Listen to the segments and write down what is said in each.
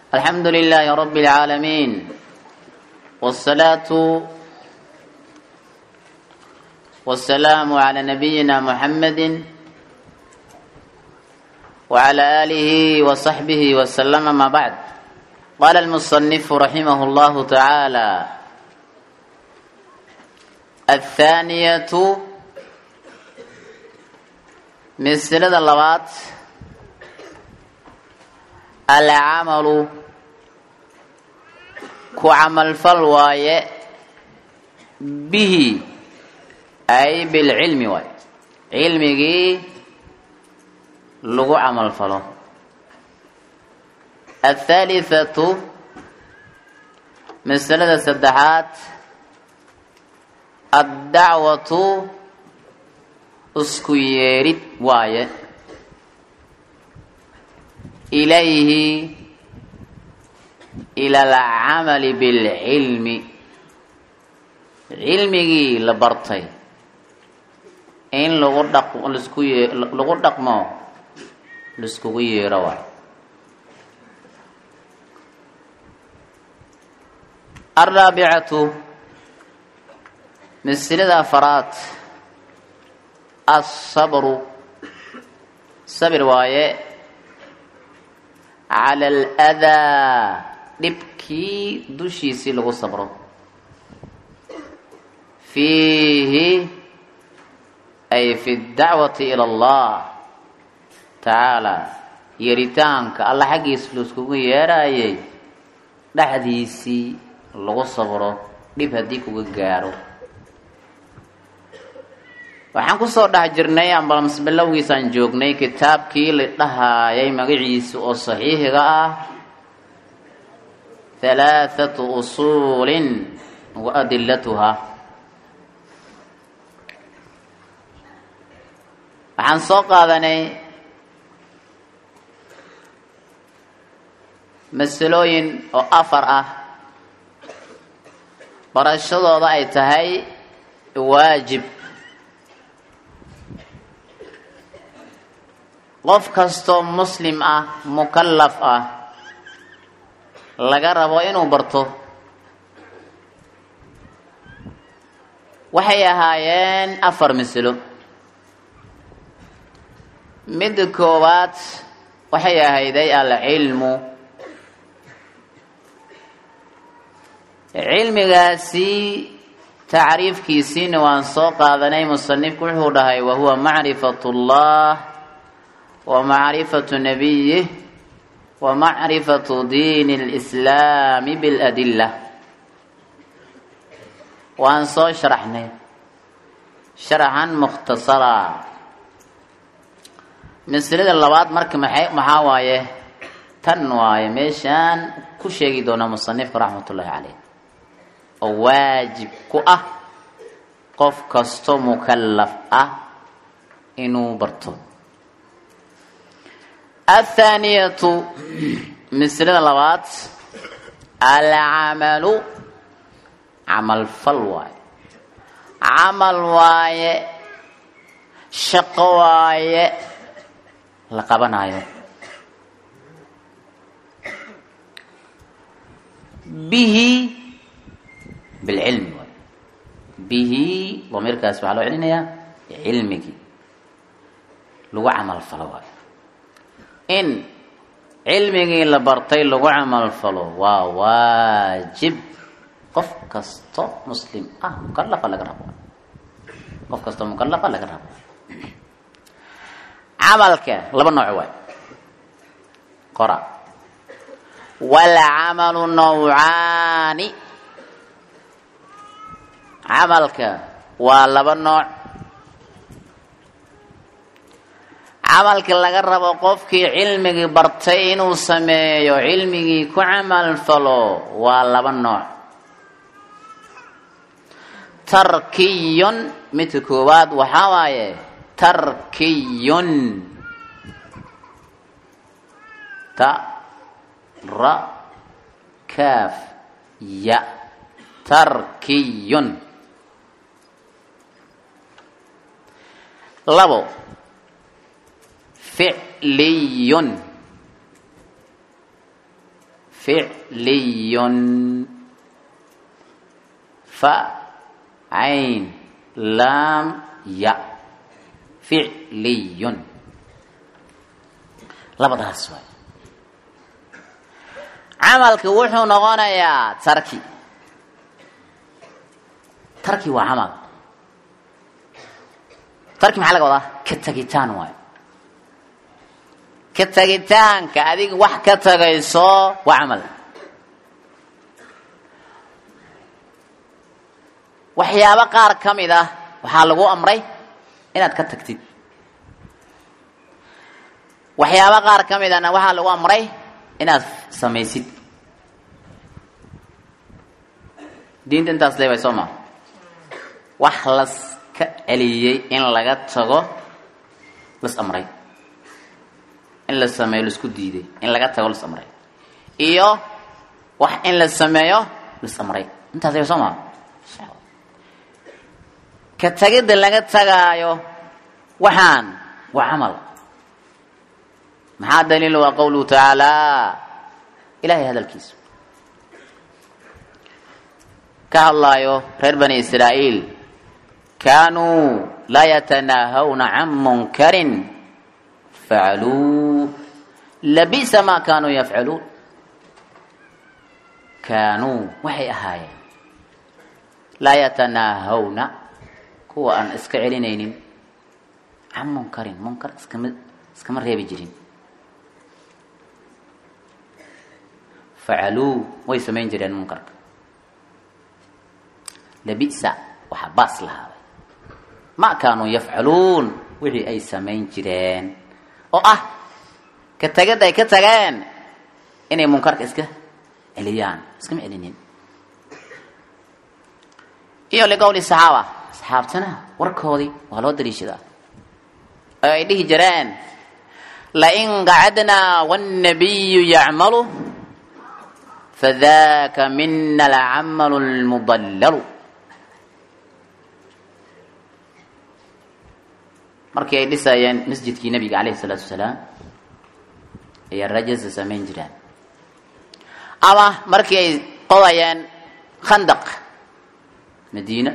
الحمد لله رب العالمين والصلاة والسلام على نبينا محمد وعلى آله وصحبه وسلم ما بعد قال المصنف رحمه الله تعالى الثانية مسألة اللوات العمل كعمل فالواي به أي بالعلم واي علمي لغو عمل فلو الثالثة مسألة السدحات الدعوة اسكو يريد واي إليه إلى العمل بالعلم علمي لبرتي إن لغو دق لغو دقمو لسكو يروا الرابعة مسألة فرات الصبر صبر وايه على الأذى dhibkii dushiisii lagu sabro fiihi ay fi dacwati ila allah tacaala yeeritaanka alla xaggiisa laiskugu yeerayay dhexdiisii lagu sabro dhib haddii kuga gaaro waxaan kusoo dhex jirnay ambalams bilowgiisaan joognay kitaabkii la dhahaayay magaciisa oo saxiixiga ah halaathatu usuulin wa adilatuhaa waxaan soo qaadanay masalooyin oo afar ah barashadooda ay tahay waajib qof kastoo muslim ah mukallaf ah laga rabo inuu barto waxay ahaayeen afar masalo midda koowaad waxay ahayday alcilmu cilmigaasi tacriifkiisiina waan soo qaadanay musanifku wuxuu dhahay wahuwa macrifat اllah wa macrifatu nabiyih wa macrifatu diini اlislaami biاladila waan soo sharaxnay sharaxan mukhtasara masalada labaad marka maxay maxaa waaye tan waaye meeshaan ku sheegi doonaa musanifka raxmat ullahi caleyh oo waajib ku ah qof kasto mukallaf ah inuu barto athaaniyatu masalada labaad alcamalu camal fal waaye camal waaye shaqo waaye la qabanayo bihi bilcilmi waay bihi damiirkaas waxaa loo celinayaa cilmigii lagu camal falo waayo in cilmigii la bartay lagu camal falo waa waajib qof kasto muslim ah mukalafa laga rabo qof kasto mukalafa laga rabo camalka laba nooc waay qora walcamalu nawcaani camalka waa laba nooc camalka laga rabo qofkii cilmigii bartay inuu sameeyo cilmigii ku camal falo waa laba nooc tarkiyun midka koowaad waxaa waaye tarkiyun ta ra kaaf ya tarkiyun labo ficliyun ficliyun fa cayn laam ya ficliyun labadaas waay camalki wuxuu noqonayaa tarki tarki waa camal tarki maxaa laga wadaa ka tagitaan waayo ka tagitaanka adiga wax ka tagayso waa camal waxyaabo qaar ka mid ah waxaa lagu amray inaad ka tagtid waxyaabo qaar ka mid ahna waxaa lagu amray inaad samaysid diinta intaas leebay soo maa wax las ka celiyey in laga tago las amray in la sameeyo laisku diiday in laga tago las amray iyo wax in la sameeyo las amray intaas leebay soo maa ka tagidda laga tagaayo waxaan waa camal maxaa daliil waa qawluhu tacaala ilahay hadalkiisa ka hadlaayo reer bani israa'iil kaanuu laa yatanaahawna can munkarin facaluu labisa maa kaanuu yafcaluun kaanuu waxay ahaayeen laa yatanaahawna kuwa aan iska celinaynin can munkarin munkar iskama iskama reebi jirin facaluu way samayn jireen munkarka labisa waxaa baas lahaaday ma kaanuu yafcaluun wixii ay samayn jireen oo ah ka tegid ay ka tageen inay munkarka iska celiyaan iskama celinin iyo liqowli saxaaba saxaabtana warkoodii waa loo daliishadaa oo ay dhihi jireen lain qacadnaa wاnnabiyu yacmalu fadaka mina alcamalu lmudallalu markii ay dhisayeen masjidkii nabiga calayhi salaatu wasalaam ayaa rajasa samayn jireen ama markii ay qodayeen khandaq madiina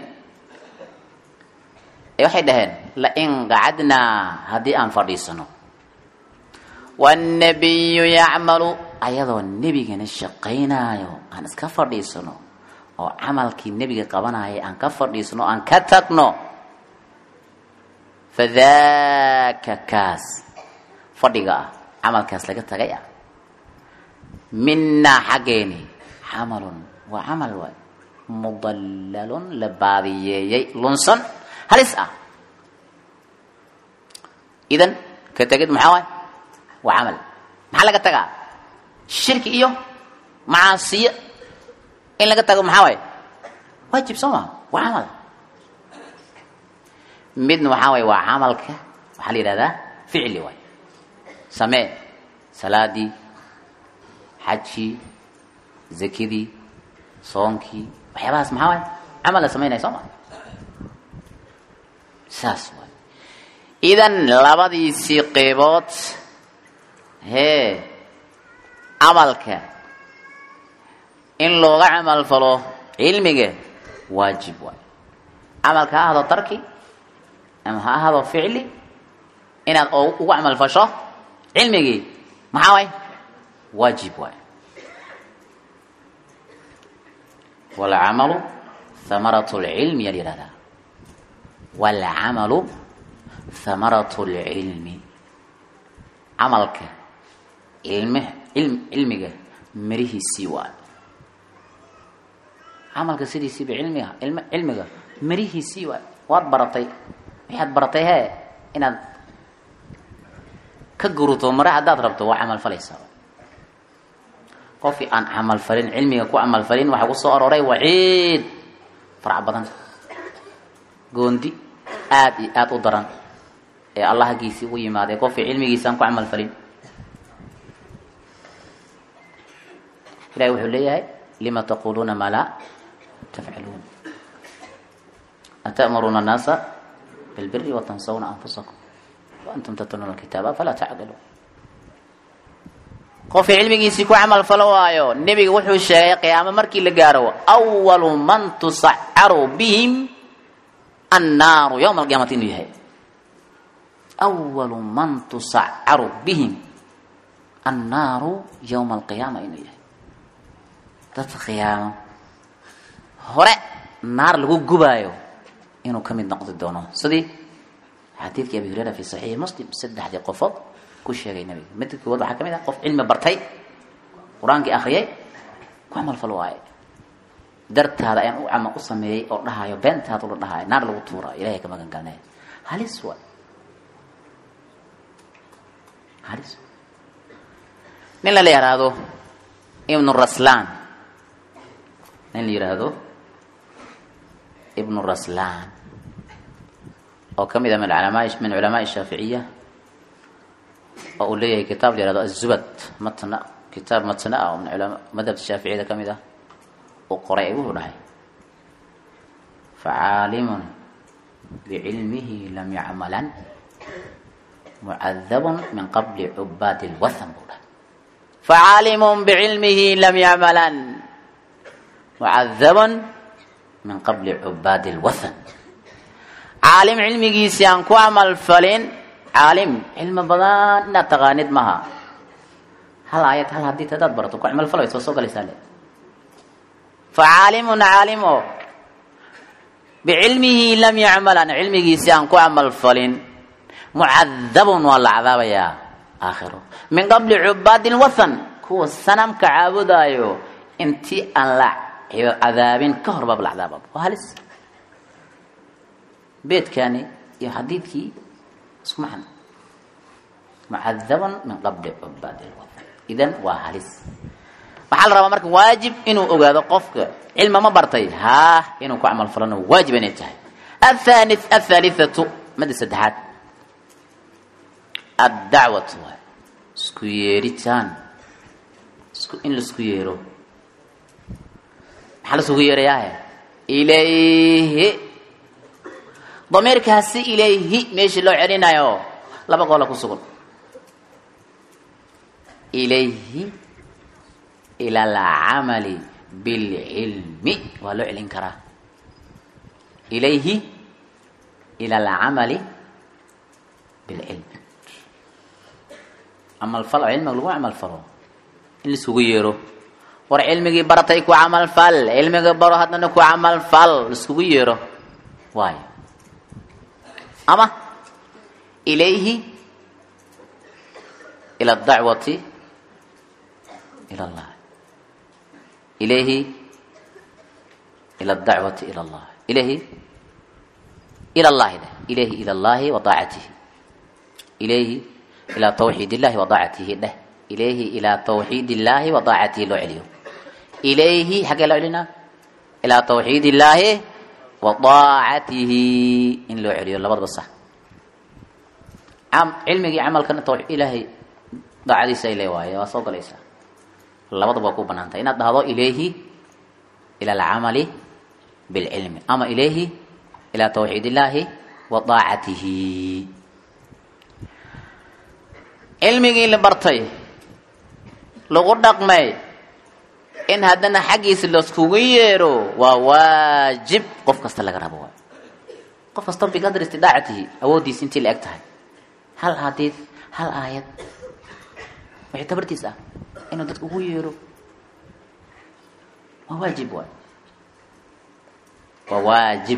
ee waxay dhaheen lain qacadnaa haddii aan fadhiisano wاnnabiyu yacmalu ayadoo nebigana shaqaynaayo aan iska fadhiisano oo camalkii nebiga qabanaya aan ka fadhiisano o aan ka tagno fadaka kaas fadhiga ah camalkaas laga tagay ah minaa xaggeeni camalun waa camal waay mudallalun la baadiyeeyey lunsan halis ah idan ka tegid maxaa waay waa camal maxaa laga tagaa shirki iyo macaasiyo in laga tago maxaa waay waajib soo maa waa camal midna waxaa waay waa camalka waxaa la yidhahdaa ficli waay samee salaadii xajkii zakidii soonkii waxyaabahaas maxaa waay camal la samaynaya soo maa saas waay idan labadiisii qeybood hee camalka in looga camal falo cilmiga waajib waay camalka ha ahdo tarki ama ha ahado ficli inaad ugu camal fasho cilmigii maxaa waay waajib waay walcamalu hamarat lcilmi yaa la yihahdaa walcamalu hamarat lcilmi camalka ilm ilm cilmiga mirihiisii waay camalka sidiisiiba cilmiga ilm cilmiga mirihiisii waay waad baratay waxaad baratay hee inaad ka guruto mare haddaad rabto waa camal falaysaa qofkii aan camal falin cilmiga ku camal falin waxaa ku soo arooray waciid farac badan goondi aada iyo aada u daran ee allah hagiisii u yimaaday qofkii cilmigiisa aan ku camal falin ilahi wuxuu leeyahay lima taquluuna maa laa tafcaluun ata'muruuna annaasa bilbiri watansawna anfusakum waantum tatluuna alkitaaba falaa tacqiluun qofka cilmigiisii ku camal falo waayo nebiga wuxuu sheegay qiyaamo markii la gaaro awalu man tusacaru bihim annaaru yowma alqiyaamati inuu yahay awalu man tusacaru bihim annaaru yowma alqiyaama inuu yahay dadka qiyaamo hore naar lagu gubaayo inuu ka mid noqdi doono sidii xadiidkii abi hureyra fi saxiixi muslim saddexdii qofood ku sheegay nabiga midka koowaad waxaa ka mid ah qof cilmi bartay qur-aankii akhriyay ku camal fal waaye dartaada ayaan u cama u sameeyey oo dhahayo beentaada ula dhahayo naar lagu tuura ilahay ka magan galnay halis waay halis nin la la yihahdo ibnu raslan nin la yidhaahdo ibnu raslan oo ka mid a min culamaa min culamaai shaaficiya oo uu leeyahay kitaab la yihahdo azubad matna kitaab matna ah oo min culama madhabta shaaficiyada ka mid ah uu qoray wuxuu dhahay facaalimun bicilmihi lam yacmalan mucadabun min qabli cubaadi lwathan buu dhahay facaalimun bicilmihi lam yacmalan mucadabun min qabli cubaadi lwathan caalim cilmigiisii aan ku camal falin caalim cilmi badan inaad taqaanid maha hal aayad hal hadii hadaad barato ku camal falay soo soo galaysaa le fa caalimun caalim oo bicilmihi lam yacmalan cilmigiisii aan ku camal falin mucadabun waa la cadaabayaa aakhiro min qabli cubaadi lwathan kuwa sanamka caabudaayo intii aan la cadaabin ka hor baab la cadaaba waa halis beedkani iyo xadiidkii isku macno mucadaban min qabli cubaad lwathan idan waa halis waxaa la rabaa marka waajib inuu ogaado qofka cilma ma bartay haa inuu ku camal falano waajib inay tahay athani athaalithatu mada saddexaad addacwatu waay isku yeeritaan isku in laisku yeero maxaa laisugu yeerayaa ilayhi damiirkaasi ilayhi meeshii loo celinayo laba goola ku sugan ilayhi ila alcamali bilcilmi waa loo celin karaa ilayhi ila alcamali bilcilmi camal fal oo cilmiga lagu camal falo in laisugu yeero war cilmigii baratay ku camal fal cilmiga baro haddana ku camal fal laiskugu yeero waayo ama ilayhi ila adacwati ila allah ilayhi ila adacwati ila allah ilayhi ila allahi dheh ilayhi ila allahi wa daacatihi ilayhi ilaa tawxiid illahi wa daacatihi dheh ilayhi ilaa tawxiid illahi wa daacatihi loo celiyo ilayhi xaggee loo celinaa ilaa tawxiid illaahi wa daacatihi in loo celiyo labadaba sax cilmigii camalkana tawxiid ilaahay daacadiisa ile waaye waa soo galaysaa labadaba waa ku banaan tahay inaad dhahdo ilayhi ila alcamali bilcilmi ama ilayhi ila tawxiid illaahi wa daacatihi cilmigii la bartay lagu dhaqmay in haddana xaggiisa laiskugu yeero waa waajib qof kasta laga rabo waay qof kasta biqadri istidaacatihi awooddiisa intii la eg tahay hal hadiid hal aayad wixii tabartiis ah inuu dadka ugu yeero waa waajib waay waa waajib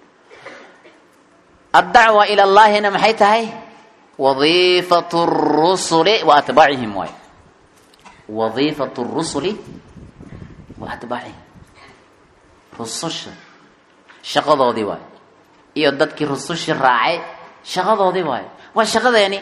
addacwa ila llahina maxay tahay wadiifatu rusuli wa atbaacihim waay wadiifatu rusuli wa atbaacihim rususha shaqadoodii waay iyo dadkii rusushii raacay shaqadoodii waay waa shaqadeeni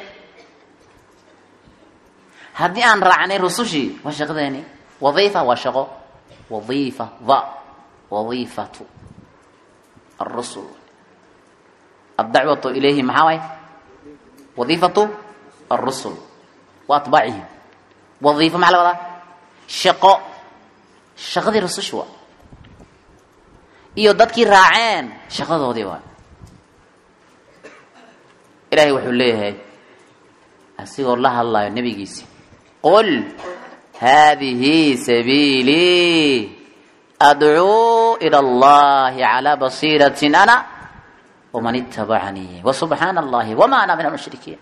haddii aan raacnay rusushii waa shaqadeeni wadiifa waa shaqo wadiifa da wadiifatu arusul addacwatu ilayhi maxaa waay wadiifatu arusul wa atbaacihim wadiifa maxaa la wadaa shaqo shaqadii rususha waa iyo dadkii raaceen shaqadoodii waa ilaahay wuxuu leeyahay asigoo la hadlayo nebigiisi qul haadihi sabiilii adcuu ila allahi calaa basiiratin ana waman itabacanii wasubxaana allahi wama ana min almushrikiin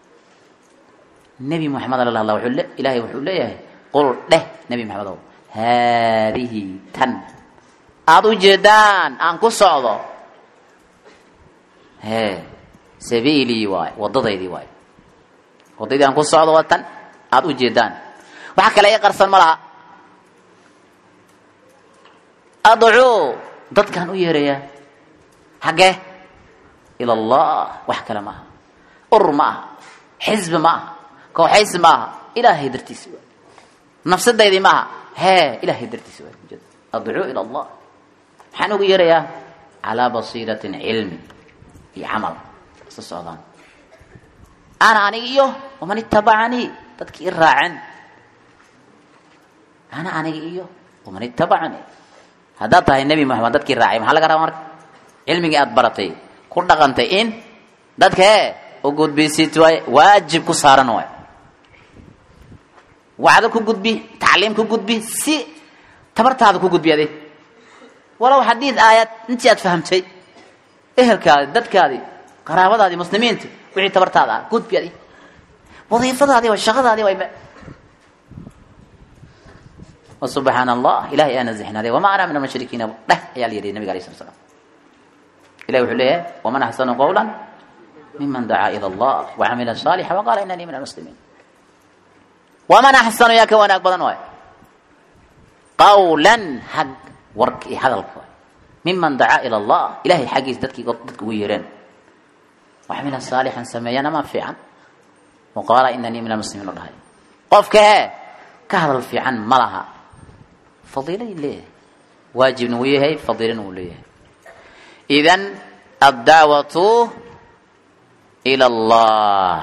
nebi moxamed ala hadla wuxuu le- ilaahay wuxuu leeyahay qul dheh nebi maxamedow haadihi tan aada u jeedaan aan ku socdo hee sabiilii waay waddadaydii waay waddadii aan ku socdo waa tan aada u jeedaan waxa kale i qarsan ma laha adcuu dadkaan u yeerayaa xaggee ila allah wax kale ma aha urur ma aha xisbi ma aha kooxaysi ma aha ilaahay dartiisi waay nafsadaydii ma aha hee ilaahay dartiisi waay ujeeda adcuu ila allah maxaan ugu yeerayaa calaa basiiratin cilmi iyo camal isla socdaan ana aniga iyo waman itabacanii dadkii i raaceen ana aniga iyo waman itabacanii haddaad tahay nebi moxamed dadkii raacay maxaa laga rabaa marka cilmigii aada baratay ku dhaqantay in dadka ee u gudbisid waay waajib ku saaran waay wacdo ku gudbi tacliim ku gudbi si tabartaada ku gudbi adig walow xadiid aayad intii aad fahamtay ehelkaadi dadkaadii qaraabadaadii muslimiinta wixii tabartaada ah gudbi adig wadiifadaadii waa shaqadaadii waa وسبحaan الlah ilahay aa نزxnaaday وma ana min الmuشhrikiina dheh ayaa la yihi nabig alيه slat slam ilahi wuxuu leeyahay وman أxsanu qawla miman dacaa ilى الlah وcamila صاalixa وqala inanii min الmuslimiin وman أxsanu yaa ka wanaag badan waay qawla hag warka iyo hadalka waay miman dacaa ilى الlah ilahay xaggiisa dadkii dadka ugu yeereen وcamila صaalixan sameeyana ma fiican وqaala inanii min الmuslimiin o dhahay qofka he ka hadal fiican ma laha fadiilay leeyahay waajibna wuu yahay fadiilana wuu leeyahay idan addacwatu ila allah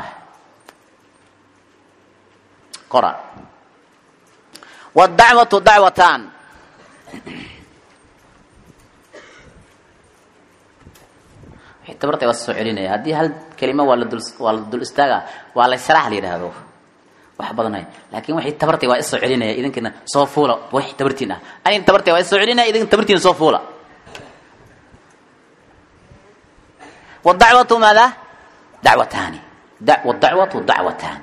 qora wاdacwatu dacwatan wixii tabartay waa soo celinaya haddii hal kelima waa la dul waa la dul istaaga waa la sharaax la yidhaahdo wax badanay laakin waxay tabartay waa isoo celinaya idinkina soo fuula wax tabartiin ah anigana tabartay waa isoo celinaya idinka tabartiina soo fuula wadacwatu maada dacwataani wadacwatu dacwataani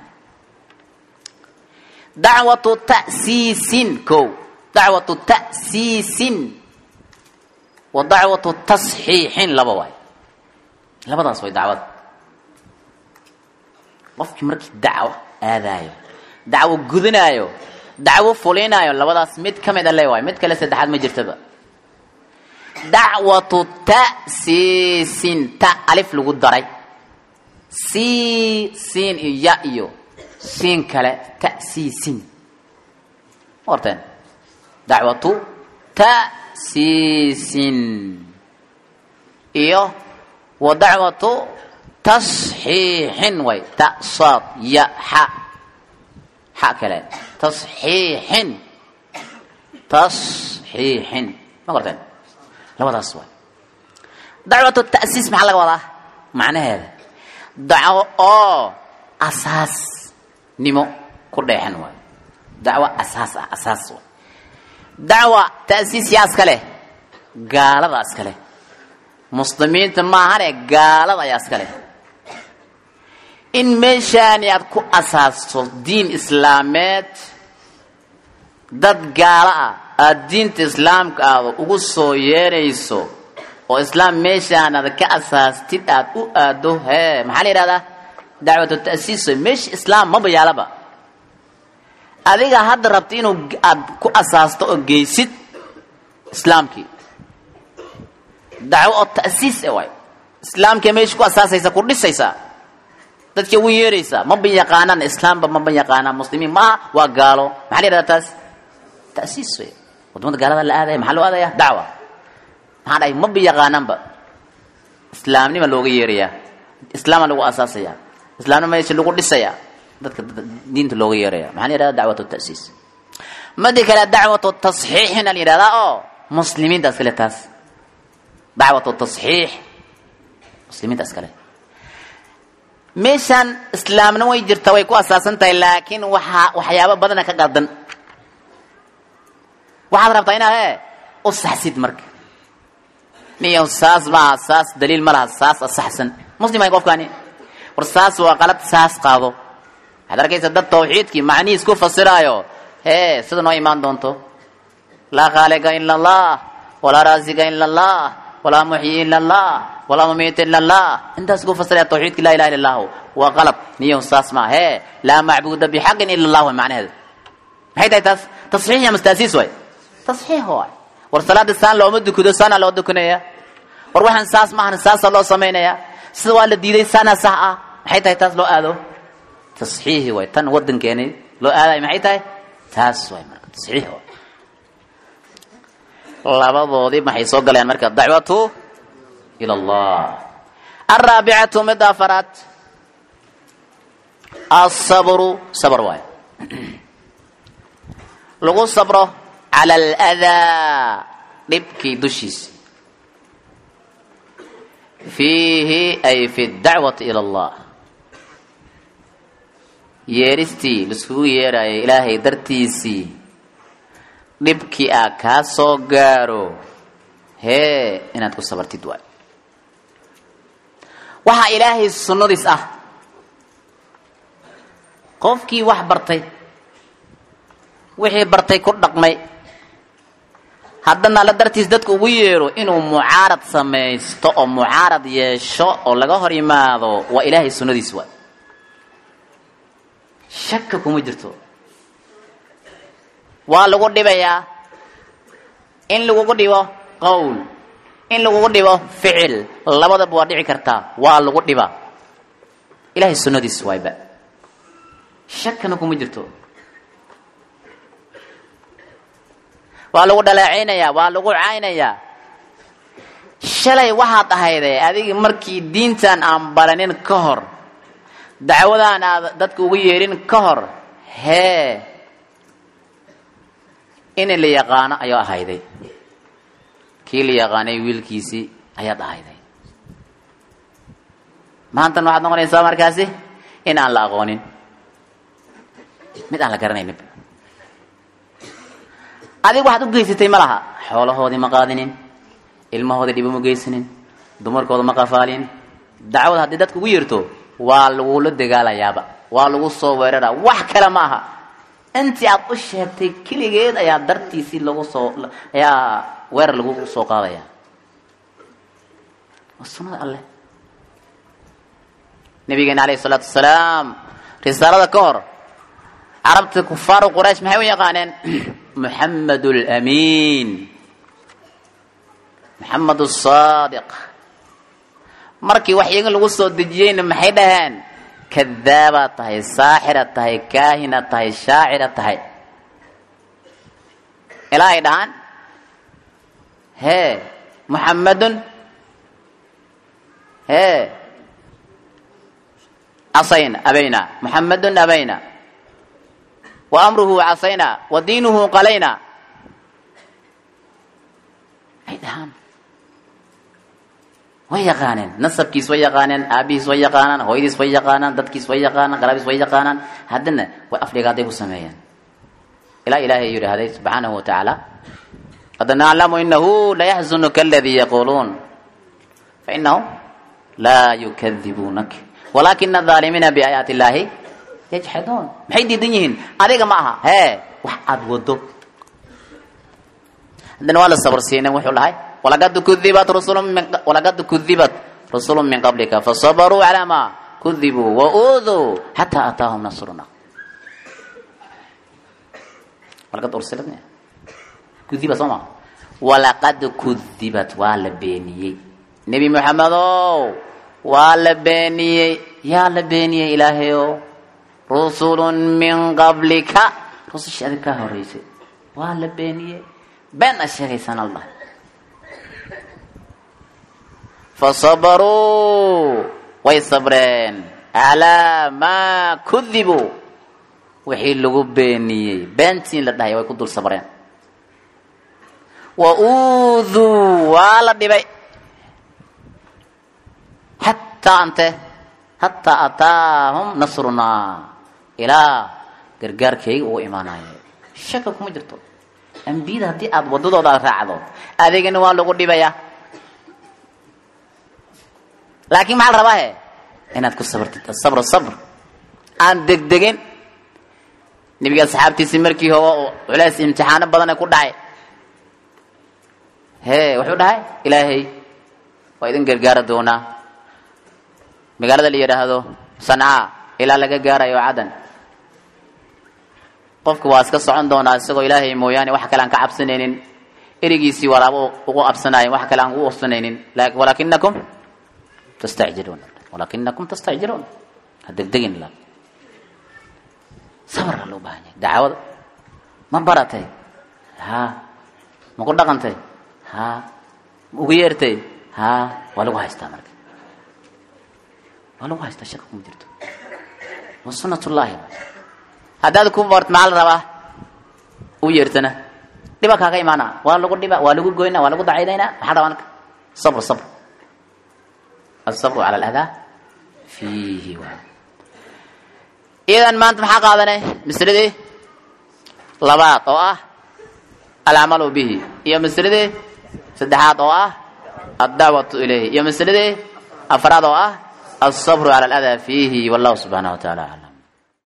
dacwatu ta'siisin ko dacwatu ta'siisin wa dacwatu tasxiixin laba waay labadaas way dacwada qofkii markii dacwo aadaayo dacwo gudinaayo dacwo fulinaayo labadaas mid ka mid a le waay mid kale saddexaad ma jirtaba dacwatu ta'siisin ta alif lagu daray si siin iyo ya iyo siin kale ta'siisin ma horteen dacwatu ta'siisin iyo wa dacwatu tasxiixin way ta saad ya xa xa kale tasxiixin tasxiixin ma garteen labadaas waay dacwatu ta'siis maxaa laga wadaa macnaheeda dacwo oo asaasnimo ku dheexan waay dacwo asaas ah asaas waay dacwa ta'siis yaa iska leh gaalada iska leh muslimiinta maahane gaalada ayaa iska leh in meeshaani aad ku asaasto diin islaameed dad gaalo ah aada diinta islaamka aada ugu soo yeerayso oo islaam meeshaan aad ka asaastid aad u aado hee maxaa la yidhahdaa dacwatu ta'siis meesha islaam maba yaalaba adiga hadda rabta inuu aad ku asaasto oo geysid islaamkii dacwo oo ta'siis e waay islaamkii meesha ku asaasaysa ku dhisaysaa dadkii ugu yeeraysaa maba yaqaanaan islaamba maba yaqaanaan muslimiin maaha waa gaalo maxaa la yidhahdaa taas ta'siis wey wadamada gaalada la aadaya maxaa loo aadaya dacwa maxaa dhahay maba yaqaanaanba islaamnima looga yeerayaa islaama lagu asaasaya islaamnima meesha lagu dhisaya dadka diinta looga yeeraya maxaa la yidhahda dacwatu ta'siis madi kale dacwatu tasxiixina la yidhahdaa oo muslimiinta iskale taas dacwatu tasxiix muslimiinta iskale meeshaan islaamna way jirta way ku asaasan tahay laakiin waxaa waxyaabo badana ka qaldan waxaad rabtaa inaad e u saxsid marka niyo saas maaha saas daliil ma laha saas asaxsan muslim ay qofkaani war saas waa qalad saas qaado waxaad arkaysa dad tawxiidkii macnihiis ku fasiraayo hee sida noo imaan doonto laa khaaliqa ila allah walaa raasiqa ila allah walaa muxyi ila allah walaa mumiit ila allah intaas ku fasiraya tawxiidki laa ilaha illa allahu waa qalab niyo saas maa hee laa macbuuda bixaqin ila allah way macnaheedu maxay tahay taas tasxiix ya mastaasiis waay tasxiix waay war salaada saan looma dukado saana loo dukanaya war waxaan saas maahan saasa loo samaynaya sida waa la diiday saana sax ah maxay tahay taas loo aado tasxiixi waay tan wadankeeni loo aadayo maxay tahay taas waay marka tasxiix waay labadoodii maxay soo galayaan marka dacwatu ila allah alraabicatu mid afaraad asabru sabr waay lagu sabro cala aladaa dhibkii dushiisa fiihi ay fi dacwati ila allah yeeristii laiskugu yeerayay ilaahay dartiisii dhibkii aa kaa soo gaaro hee inaad ku sabartid waay waxaa ilaahay sunnadiis ah qofkii wax bartay wixii bartay ku dhaqmay haddana alla dartiis dadka ugu yeero inuu mucaarad samaysto oo mucaarad yeesho oo laga hor yimaado waa ilaahay sunnadiis waay shaka kuma jirto waa lagu dhibayaa in lagugu dhibo qowl in lagugu dhibo ficil labadaba waa dhici kartaa waa lagu dhibaa ilaahay sunnadiis waayba shakana kuma jirto waa lagu dhaleecaynayaa waa lagu caynayaa shalay waxaad ahayde adigi markii diintan aan baranin ka hor dacwadaan aad dadka ugu yeedhin ka hor hee in la yaqaano ayaa ahayday kii la yaqaanay wiilkiisii ayaad ahayday maantan waxaad noqonaysaa markaasi in aan la aqoonin mid aan la garanaynin adiga waxaad u geysatay ma laha xoolahoodii ma qaadinin ilmahoodii dhibo ma geysanin dumarkooda ma qafaalin dacwada haddii dadka ugu yeerto waa lagula dagaalayaaba waa lagu soo weeraraa wax kale ma aha intii aad u sheegtay keligeed ayaa dartiisii lagu soo ayaa weerar lagu soo qaadaya waa sunnada alleh nabigeena alayhi salaatu wasalaam risaalada ka hor carabta kufaaru quraysh maxay u yaqaaneen muxamed lamiin maxamed saadiq markii wax iyaga lagu soo dejiyeyna maxay dhaheen kadaabaad tahay saaxiraad tahay kaahinaad tahay shaaciraad tahay ilaa ay dhahaan hee muxamadun hee casayna abayna muxamadun abayna wa amruhu casayna wa diinuhu qalayna ay dhahaan way yaqaaneen nasabkiis way yaqaaneen aabihiis way yaqaanaan hooyadiis way yaqaanaan dadkiis way yaqaanaan qarabiis way yaqaanaan haddana way afdhigaaday ku sameeyeen ilaa ilaahay yidhaahday subxaanahu wa tacaala qad naclamu inahu layaxzunuka aladii yaquuluun fainahum laa yukadibuunak walaakina adaalimiina biaayaati illaahi yajxaduun maxay diidan yihiin adiga ma aha hee wax aada wado haddana waa la sabarsiinen wuxuu dhahay walaqad kudibat rusul walaqad kudibat rusulu min qablika fasabaruu calaa ma kudibuu wauduu xataa ataahum nasruna walaqad ursilat kudibat soo ma walaqad kudibat waa la beeniyey nebi moxamedow waa la beeniyey yaa la beeniyey ilaahayow rusulun min qablika rusushii adig kaa horeysay waa la beeniyey been a sheegaysaan allah fasabaruu way sabreen calaa maa kudibuu wixii lagu beeniyey beentiin la dhahay way ku dul sabreen wa uuduu waa la dhibay xataa ante hataa ataahum nasrunaa ilaa gargaarkayga uu imaanayo shaka kuma jirto ambiyada haddii aada wadadooda raacdo adeegana waa lagu dhibayaa laakiin maxaa la rabaa he inaad ku sabrtid asabr sabr aan degdegin nebiga asxaabtiisii markii hogo oo culays imtixaano badane ku dhacay hee wuxuu dhahay ilaahay waa idin gargaari doonaa magaalada la yidhaahdo sancaa ilaa laga gaarayo cadan qofku waa iska socon doonaa isagoo ilaahay mooyaane wax kale aan ka cabsanaynin erigiisii waraabo ugu absanaayen wax kale aan ugu absanaynin walakinakum tastacjiluun walakinakum tastacjiluun ha degdegin la sabra loo baahan yahay dacwada ma baratay ha ma ku dhaqantay ha ma ugu yeertay ha waa lagu haystaa marka waa lagu haystaa shaka kuma jirto waa sunat ullaahi haddaad ku bart maxaa la rabaa u yeertana dhiba kaaga imaana waa lagu dhiba waa lagu goyna waa lagu dacidaynaa maxaa rabaa marka sabr sabr asabru cala aladaa fiihi waa iyadan maanta maxaa qaadanay masladii labaad oo ah alcamalu bihi iyo masladii saddexaad oo ah addacwatu ilayhi iyo masladii afraad oo ah alsabru cala aladaa fiihi wallahu subxaanahu wa taala aclam